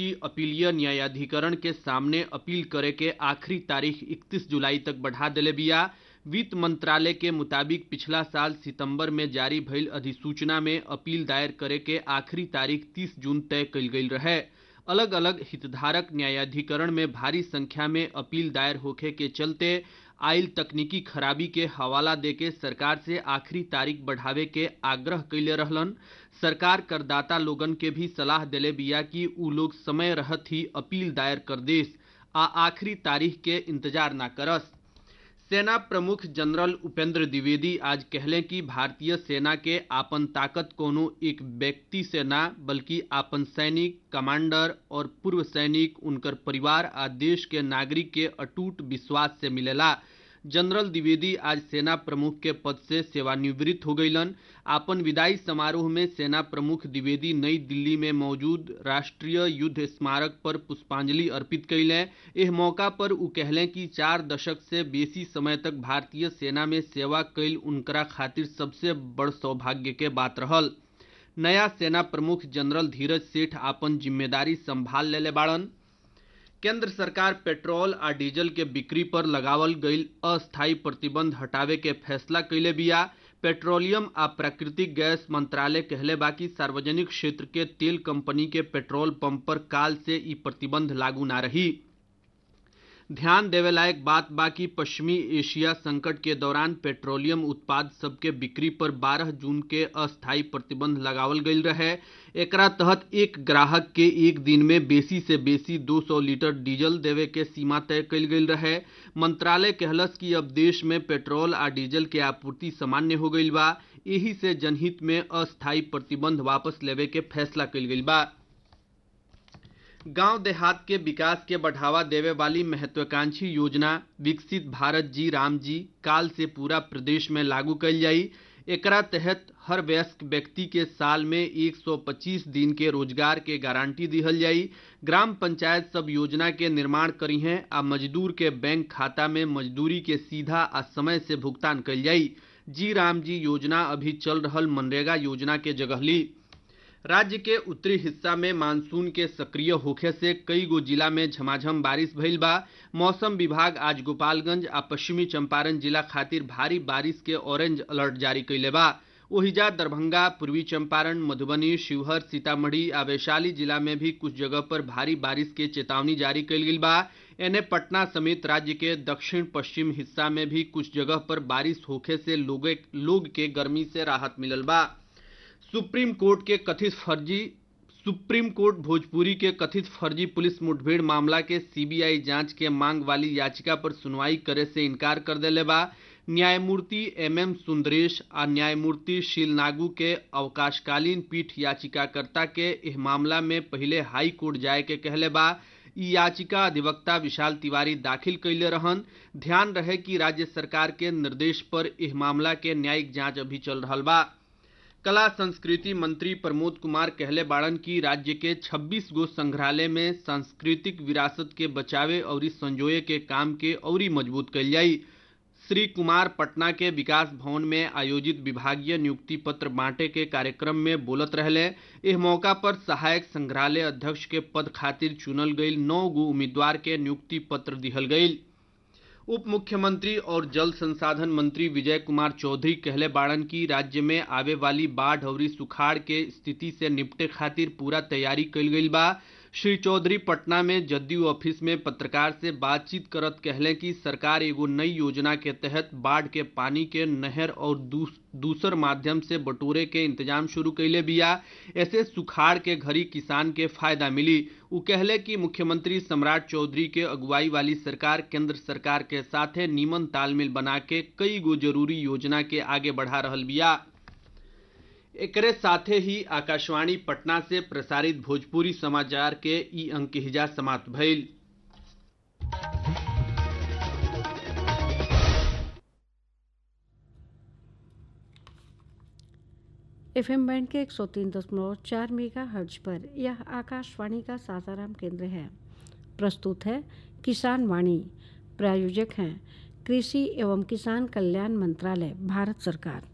दृष्टि अपीलीय न्यायाधिकरण के सामने अपील करे के आखिरी तारीख 31 जुलाई तक बढ़ा देले बिया वित्त मंत्रालय के मुताबिक पिछला साल सितंबर में जारी भइल अधिसूचना में अपील दायर करे के आखिरी तारीख 30 जून तय कइल गइल रहे अलग अलग हितधारक न्यायाधिकरण में भारी संख्या में अपील दायर होखे के चलते आयल तकनीकी खराबी के हवाला देके सरकार से आखिरी तारीख बढ़ावे के आग्रह कैले रहलन सरकार करदाता लोगन के भी सलाह देले बिया कि उ लोग समय रहत ही अपील दायर कर देस आ आखिरी तारीख के इंतजार ना करस सेना प्रमुख जनरल उपेंद्र द्विवेदी आज कहले कि भारतीय सेना के आपन ताकत कोनो एक व्यक्ति से ना बल्कि आपन सैनिक कमांडर और पूर्व सैनिक उनकर परिवार आ देश के नागरिक के अटूट विश्वास से मिलेला जनरल द्विवेदी आज सेना प्रमुख के पद से सेवानिवृत्त हो गईलन आपन विदाई समारोह में सेना प्रमुख द्विवेदी नई दिल्ली में मौजूद राष्ट्रीय युद्ध स्मारक पर पुष्पांजलि अर्पित कैले एह मौका पर उ कहले कि चार दशक से बेसी समय तक भारतीय सेना में सेवा कैल उनकरा खातिर सबसे बड़ सौभाग्य के बात रहल नया सेना प्रमुख जनरल धीरज सेठ आपन जिम्मेदारी संभाल लेले बाड़न केंद्र सरकार पेट्रोल आ डीजल के बिक्री पर लगावल गईल अस्थायी प्रतिबंध हटावे के फैसला कैले बिया पेट्रोलियम आ प्राकृतिक गैस मंत्रालय कहले बा कि सार्वजनिक क्षेत्र के तेल कंपनी के पेट्रोल पंप पर काल से ई प्रतिबंध लागू ना रही ध्यान देवे लायक बात बा कि पश्चिमी एशिया संकट के दौरान पेट्रोलियम उत्पाद सबके बिक्री पर 12 जून के अस्थायी प्रतिबंध लगावल गईल रहे एकरा तहत एक ग्राहक के एक दिन में बेसी से बेसी 200 लीटर डीजल देवे के सीमा तय कईल गईल रहे मंत्रालय कहलस कि अब देश में पेट्रोल आ डीजल के आपूर्ति सामान्य हो गईल बा यही से जनहित में अस्थायी प्रतिबंध वापस लेवे के फैसला कईल गईल बा गांव देहात के विकास के बढ़ावा देवे वाली महत्वाकांक्षी योजना विकसित भारत जी राम जी काल से पूरा प्रदेश में लागू कल जाई एकरा तहत हर वयस्क व्यक्ति के साल में 125 दिन के रोजगार के गारंटी दिहल जाई ग्राम पंचायत सब योजना के निर्माण करी हैं आ मजदूर के बैंक खाता में मजदूरी के सीधा आ समय से भुगतान कल जाई जी राम जी योजना अभी चल रहल मनरेगा योजना के जगह ली राज्य के उत्तरी हिस्सा में मानसून के सक्रिय होखे से कई गो जिला में झमाझम बारिश भइल बा मौसम विभाग आज गोपालगंज आ पश्चिमी चंपारण जिला खातिर भारी बारिश के ऑरेंज अलर्ट जारी कैले बा ओहिजा दरभंगा पूर्वी चंपारण मधुबनी शिवहर सीतामढ़ी आ वैशाली जिला में भी कुछ जगह पर भारी बारिश के चेतावनी जारी कैल गेल बा एने पटना समेत राज्य के दक्षिण पश्चिम हिस्सा में भी कुछ जगह पर बारिश होखे से लोगे लोग के गर्मी से राहत मिलल बा सुप्रीम कोर्ट के कथित फर्जी सुप्रीम कोर्ट भोजपुरी के कथित फर्जी पुलिस मुठभेड़ मामला के सीबीआई जांच के मांग वाली याचिका पर सुनवाई करे से इनकार कर देले बा न्यायमूर्ति एम एम सुंदरेश आ न्यायमूर्ति शीलनागू के अवकाशकालीन पीठ याचिकाकर्ता के इस मामला में पहले हाई कोर्ट जाए के कहले बा ई याचिका अधिवक्ता विशाल तिवारी दाखिल कैले रहन ध्यान रहे कि राज्य सरकार के निर्देश पर इस मामला के न्यायिक जांच अभी चल रहा बा कला संस्कृति मंत्री प्रमोद कुमार कहले बाड़न की राज्य के 26 गो संग्रहालय में सांस्कृतिक विरासत के बचावे और संजोए के काम के औरी मजबूत कल जाई श्री कुमार पटना के विकास भवन में आयोजित विभागीय नियुक्ति पत्र बांटे के कार्यक्रम में बोलत रहले इस मौका पर सहायक संग्रहालय अध्यक्ष के पद खातिर चुनल गई नौ गो उम्मीदवार के नियुक्ति पत्र दिहल गई उप मुख्यमंत्री और जल संसाधन मंत्री विजय कुमार चौधरी कहले बाड़न की राज्य में आवे वाली बाढ़ और सुखाड़ के स्थिति से निपटे खातिर पूरा तैयारी कल गई बा श्री चौधरी पटना में जदयू ऑफिस में पत्रकार से बातचीत करत कहले कि सरकार एगो नई योजना के तहत बाढ़ के पानी के नहर और दूस, दूसर माध्यम से बटोरे के इंतजाम शुरू कैले बिया ऐसे सुखाड़ के घड़ी किसान के फायदा मिली उ कहले कि मुख्यमंत्री सम्राट चौधरी के अगुवाई वाली सरकार केंद्र सरकार के साथे नीमन तालमेल बना के कई गो जरूरी योजना के आगे बढ़ा रहल बिया एकरे साथे ही आकाशवाणी पटना से प्रसारित भोजपुरी समाचार के ई अंक हिजा समाप्त भइल एफ एम बैंड के एक सौ तीन दशमलव चार मेगा हर्ज पर यह आकाशवाणी का सासाराम केंद्र है प्रस्तुत है किसान वाणी प्रायोजक हैं कृषि एवं किसान कल्याण मंत्रालय भारत सरकार